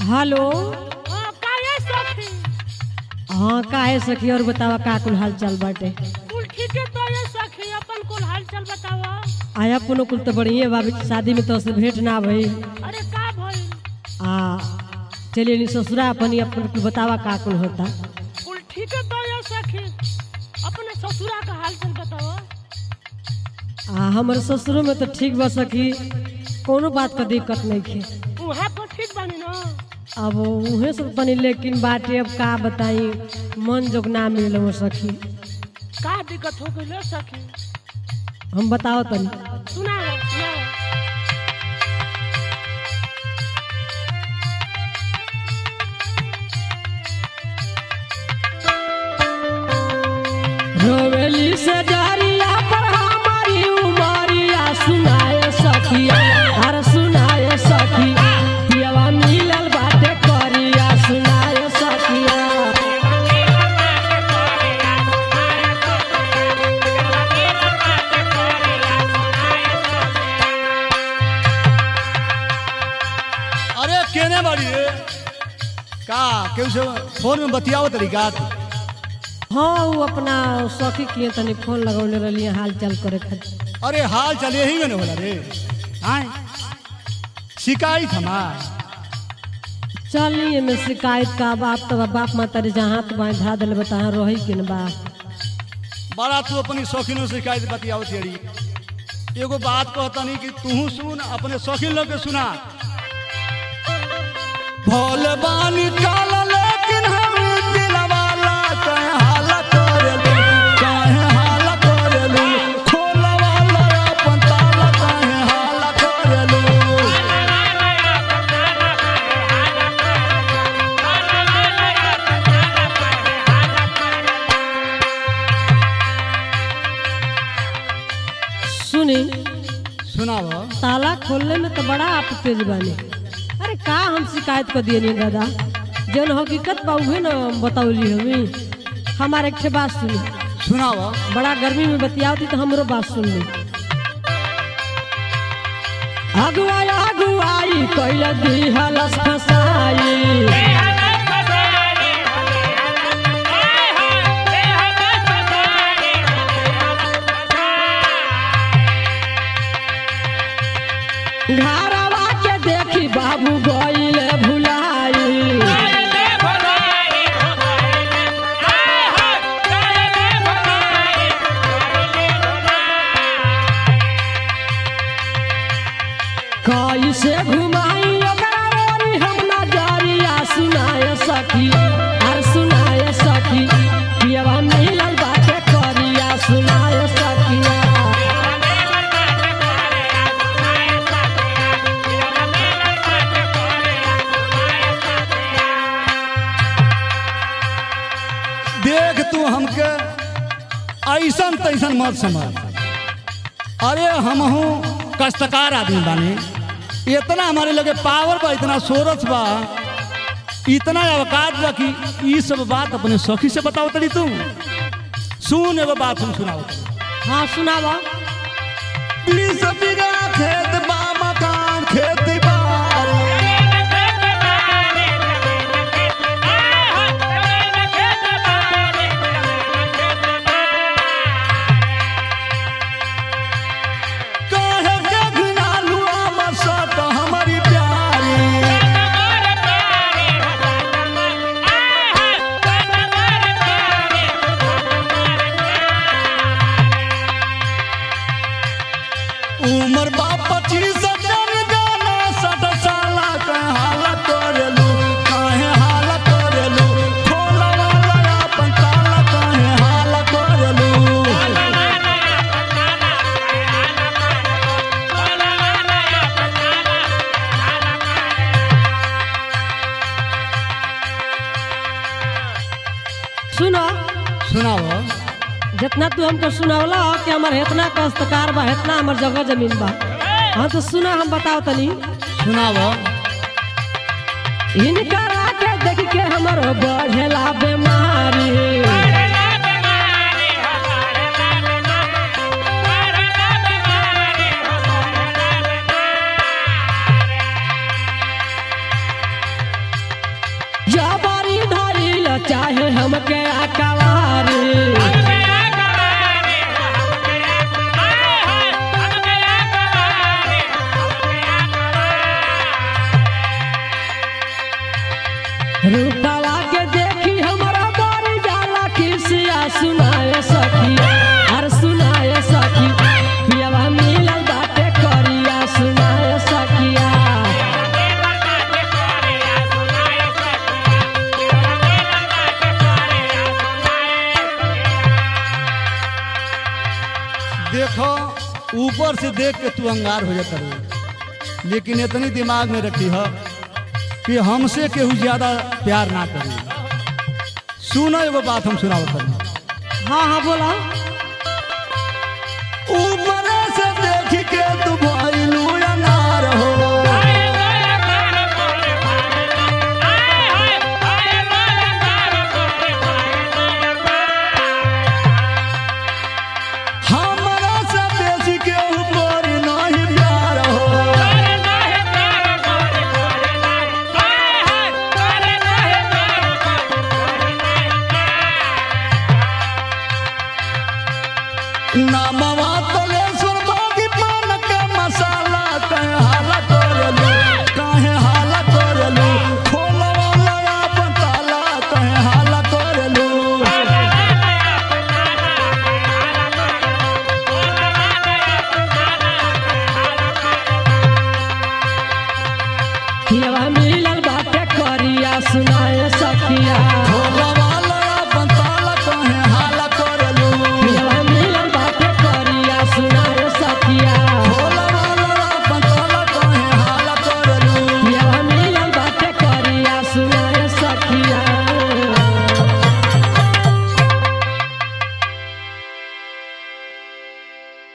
hello हाँ काहे सखी हाँ काहे सखी और बतावा का कुल हाल चाल बाटे कुल ठीक है तो ये सखी अपन कुल हाल चाल बतावा आया पुनो कुल तो बढ़िया बाबी शादी में तो से भेंट ना भई अरे का भइल आ चलिए नी ससुरा अपन अपन कुल बतावा का कुल होता कुल ठीक है तो ये सखी अपने ससुरा का हाल चाल बतावा आ हमर ससुरो में तो ठीक बा सखी कोनो बात का दिक्कत नहीं खे वहाँ पर ठीक बानी ना अब उहे सब तनी लेकिन बाटे अब का बताई मन जोग ना मिल वो सखी का दिक्कत हो गई सखी हम बताओ तनी सुनाओ सुनाओ रोवेली से जरिया पर हमारी उमरिया सुनाए सखिया हर सुनाए सखी पियवा मिलल बाटे करिया सुनाए सखिया अरे केने बाड़ी रे का केहू से फोन में बतियाओ तरीका हाँ वो अपना सखी किए तनी फोन लगौले रहली हाल चाल करे खातिर अरे हाल चल यही में होला रे आए शिकायत हमार चलिए में शिकायत का बाप तो बाप माता रे जहाँ तो बाएं धा दिल बता रही कि न बा बड़ा तू अपनी शौकीनों से शिकायत बतियाओ तेरी एगो बात कहता नहीं कि तू सुन अपने शौकीन लोग के सुना भोल बानी काल लेकिन हम दिलवाला कहे हाला करेलू कहे हाला करेलू खोलवाला अपन ताला कहे हाला करेलू सुनी सुनाव ताला खोलने में तो बड़ा आप तेज बानी अरे का हम शिकायत कर दिए नहीं दादा जौन हकीकत बा उहे न बतौली हमी हमारे एक ठे बात सुनी सुनाव बड़ा गर्मी में बतियावती तो हमरो बात सुन ली अगुआई अगुआई कैल दी हलस फसाई घरवा के देखी बाबू गईल भुलाई कैसे घुमाई ओकरा रोरी हम नजरिया सुनाए सखी और सुनाए सखी पियवा मिलल बाटे करिया सुनाए सखिया देख तू हमके ऐसन तैसन मत समझ अरे हम हूँ कष्टकार आदमी बानी इतना हमारे लगे पावर बा इतना सोरस बा इतना अवकाश बा कि ई सब बात अपने सखी से बताओ तड़ी तू सुन एगो बात हम सुनाओ हाँ सुनावा बीस बीघा खेत बा मकान खेत बा काहे के घिनालू हमर साथ हमारी प्यारी उमर बा पच्चीस जन गाना सठ साला कहे हाला करेलू कहे हाला करेलू खोला वाला अपन ताला कहे हाला करेलू सुनो सुनाओ जितना तू हमको सुनावला कि हमार इतना कष्टकार बा इतना हमार जगह जमीन बा हाँ तो सुना हम बताओ तनी सुनाओ इनका के देख के हमर बढ़ेला बीमारी रूपावा के देखी हमारा बारी जाला किसिया सुनाए सखी हर सुनाए सखी पियावा मिलल बाटे करिया सुनाए सखिया देखो ऊपर से देख के तू अंगार हो जाता रहे लेकिन इतनी दिमाग में रखी है कि हमसे केहू ज्यादा प्यार ना करी सुनो एगो बात हम सुनावत हनी हाँ हाँ बोला ऊपर से देख के तू भइल